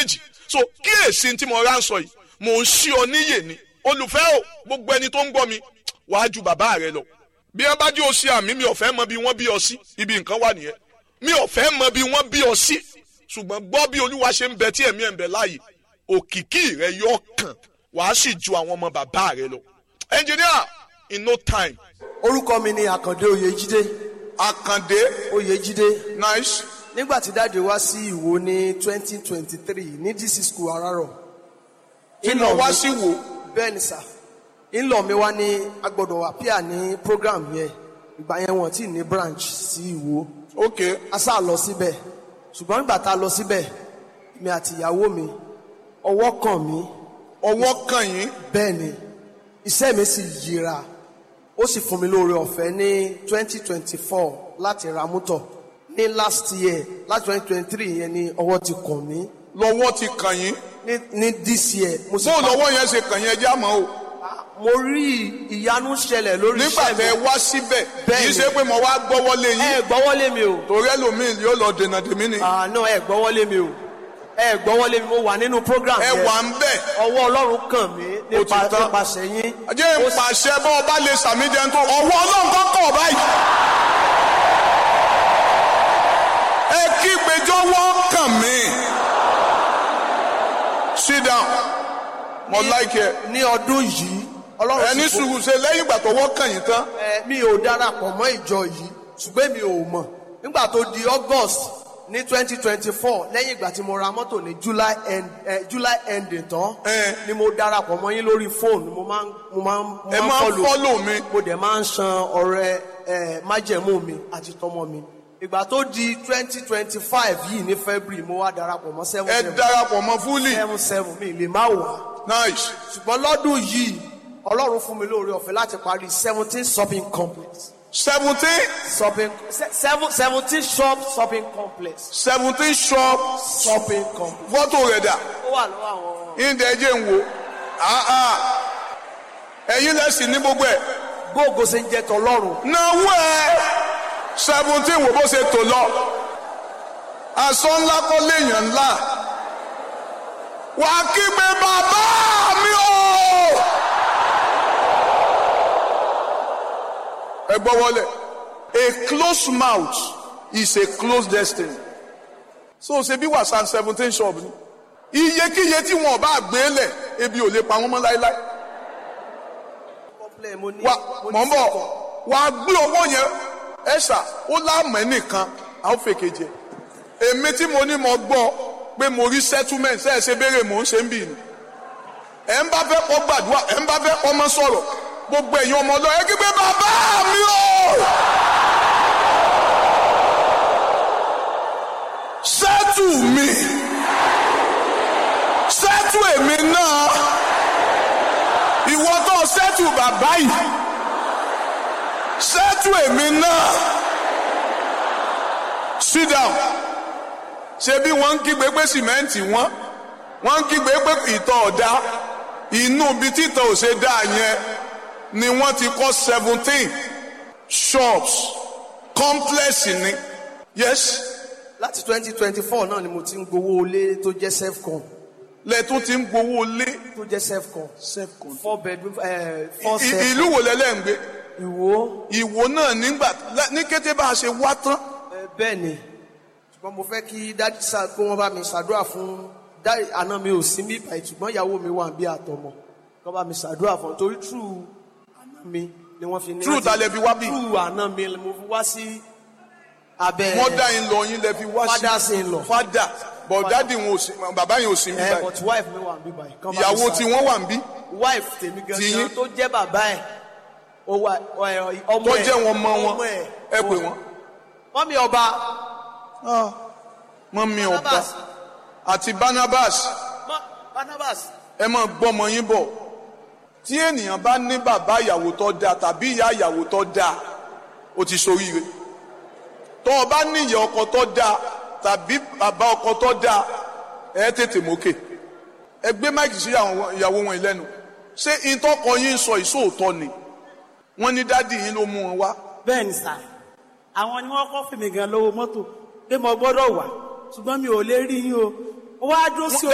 méjèèjì so kíyèsí tí mo rà ń sọ yìí mò ń ṣí ọ níyè ni olùfẹ́ o gbogbo ẹni tó ń gbọ́ mi wàá ju bàbá rẹ lọ bí wọn bá jẹ́ oṣù àmì mi ò fẹ́ mọ bí wọ́n bí ọ sí ibi nǹkan wà nìyẹn mi ò fẹ́ mọ bí wọ́n bí ọ sí ṣùgbọ́n gbọ́ bí olúwa ṣe ń bẹ tí ẹ̀mí ẹ̀ ń bẹ láàyè òkìkí rẹ yọ kàn wàá sì ju àwọn ọmọ bàbá rẹ lọ engineer in no time. orúkọ mi ni àkàndé oyèjídé àkàndé oyèjídé nice nígbà tí dáàdi wá sí ìwò ní twenty twenty three ní dc school arárọ̀ iná wá sí wò bẹ́ẹ̀ ni sà ńlọ mi wá ní agbọ́dọ̀ appear ní program yẹn ìgbà yẹn wọ́n ti ní branch sí ìwò ok a sá lọ síbẹ̀ ṣùgbọ́n nígbà tá a lọ síbẹ̀ mi àti ìyàwó mi ọwọ́ kàn mí ọwọ́ kàn yín bẹ́ẹ̀ ni iṣẹ́ mi sì yíra ó sì fún mi lóore ọ̀fẹ́ ní twenty twenty four láti ra mọ́tò ní last year láti twenty twenty three yẹn ni ọwọ́ ti kàn mí lọ́wọ́ ti kàn yín ní ní this year mo sì bó pa- lọ́wọ́ yẹn ṣe kàn yín ẹjẹ́ àmọ́ o mo rí ìyanu ṣẹlẹ̀ lórí nígbà iṣẹ́ tẹ mi wá síbẹ̀ Bẹ́ẹ̀ kì í ni. ṣe pé mo wá gbọ́wọ́lé ẹ yín gbọ́wọ́lé mi o torí ẹlòmíì yóò lọ dènà dèmí ni àná ẹ gbọ́wọ́lé mi o ẹ gbọ́wọ́lé mi mo wà nínú program ẹ yẹn wà ń bẹ̀ ọwọ́ ọlọ́run kàn mí nípa Ó ti tán. nípasẹ̀ yín jẹ́ ń pàṣẹ bọ́ ọba lè sàmì jẹun tó ọwọ́ ọlọ́run kan kọ̀ báyìí. ẹ kí gbẹjọ́wọ́ kàn mí. sit down mo like ẹ ní ọdún yìí ọlọ́run ẹni sì fún- sùúrù ṣe lẹ́yìn ìgbà tọwọ́ kàn yín tán ẹ, mi ò darapọ̀ mọ́ ìjọ yìí ṣùgbọ́n mi ò mọ̀ nígbà tó di august ní twenty twenty four lẹ́yìn ìgbà tí mo ra mọ́tò ní july end eh, july ending tán Eh. ni mo darapọ̀ mọ́ yín lórí fóònù mo máa ń mo máa ń mo ẹ máa ń follow. follow mi. mo dẹ̀ máa ń san ọrẹ ẹ májẹ̀mú mi àti tọmọ mi ìgbà tó di twenty twenty five yìí ní february mo wá darapọ̀ mọ́ seven ẹ seven darapọ̀ mọ́ fúlì seven seven mi lè má wà nice ṣùgbọ́n lọ́dún yìí ọlọ́run fún mi lóore ọ̀fẹ́ láti parí seventeen shopping complex seventeen shopping se- seven seventeen shop shopping complex seventeen shop shopping complex. fọ́tò rẹ̀ dà ó wà lọ́wọ́ àwọn ìdẹ̀ ẹ̀jẹ̀ ń wo Ah, ah. ẹ̀yin lẹ́sìn ní gbogbo ẹ̀. gbóògó ṣe ń jẹ́ tọlọ́run náwó ẹ seventeen wo bó ṣe tò lọ aṣọ ńlá kọ́ léèyàn ńlá wà á kígbe bàbá mi o. ẹ gbọ́ wọlé a closed mouth is a closed destiny so ṣe bí wàsán seventeen shop ni iyekíye tí wọn bá gbé lẹ̀ ebi ò lè pa wọn mọ́ láéláé complex mo ní wa mo ní mọ̀ ń bọ̀ sẹ́kọ̀ọ́. wà á gbé owó yẹn ẹ̀ṣà ó láàmú ẹnìkan á ó fèkè jẹ èmi tí mo ní mo gbọ́ pé mo rí settlement ṣe é ṣe béèrè mò ń ṣe ń bì ní ẹ̀ ń bá fẹ́ kọ́ gbàdúrà ẹ̀ ń bá fẹ́ kọ́ mọ́ sọ̀rọ̀ gbogbo ẹ̀yin ọmọ ọlọ́ọ̀ ẹ kí pé bàbá mi o sẹ́tù mi sẹ́tù èmi náà ìwọ tó sẹ́tù bàbá yìí sẹ́tù èmi náà sit down ṣe bí wọ́n ń kígbe pé sìmẹ́ǹtì wọ́n wọ́n ń kígbe pé ìtọ̀ ọ̀dá inú ibi títọ̀ ò ṣe dá yẹn ni wọ́n ti kọ́ seventeen shops complex ni yes láti twenty twenty four náà ni mo ti ń gbowó ilé tó jẹ́ self-con lẹ́tún ti ń gbowó lé tó jẹ́ self-con self-con. four bedroom eh, four I- self ìlú wo lẹ́lẹ́ ń gbé ìwó ìwò náà nígbà ní kété bá a ṣe wá tán eh, bẹ́ẹ̀ ni ṣùgbọ́n mo fẹ́ kí dájú sá kó wọ́n bá mi ṣàdúrà fún dáì àná mi ò sí bí báyìí ṣùgbọ́n ìyàwó mi wà bí àtọmọ kó bá mi ṣàdúrà fún un torí true àná mi ni wọ́n fi ní. True ta lẹ fi wá bí? true àná mi ni mo fi wá sí abẹ́ wọ́n dá yín lọ yín lẹ fi wá sí Fathers in law. fada but dadi wọn ò sí bàbá yẹn ò sí ẹ níbà but wife mi wà bí báyìí. kán bá mi ìyàwó ṣàdúrà. tí wọ́n wà ń bí wife tèmi Ti gangan yín? tó jẹ́ bàbá ẹ̀ ó wà ẹ, ọmọ tó ẹ̀ jẹ́ wọn mọ wọn ọmọ ẹ̀ ẹ pè wọ́n. mọ́mí ọba mọ́mí ọba Barnabas àti Barnabas mọ́- Barnabas ẹ máa gbọ́mọ yín bọ̀ tí ènìyàn bá ní bàbá ìyàwó tó dáa tàbí ìyá ìyàwó tó dáa ó ti ṣoríire tó o bá ní ìyá ọkọ tó dáa tàbí bàbá ọkọ tó dáa ẹ tètè mókè ẹ gbé máìkì sí àwọn ìyàwó wọn lẹ́nu ṣé ìtọ́kọ yín sọ ìṣòótọ́ ni wọ́n ní dádì yín ló mú wọn wá bẹ́ẹ̀ ni sà àwọn ni wọ́n kọ́ fèmí gan lówó mọ́tò pé mo gbọ́dọ̀ wà ṣùgbọ́n mi ò lè rí yín o ó wá dúró sí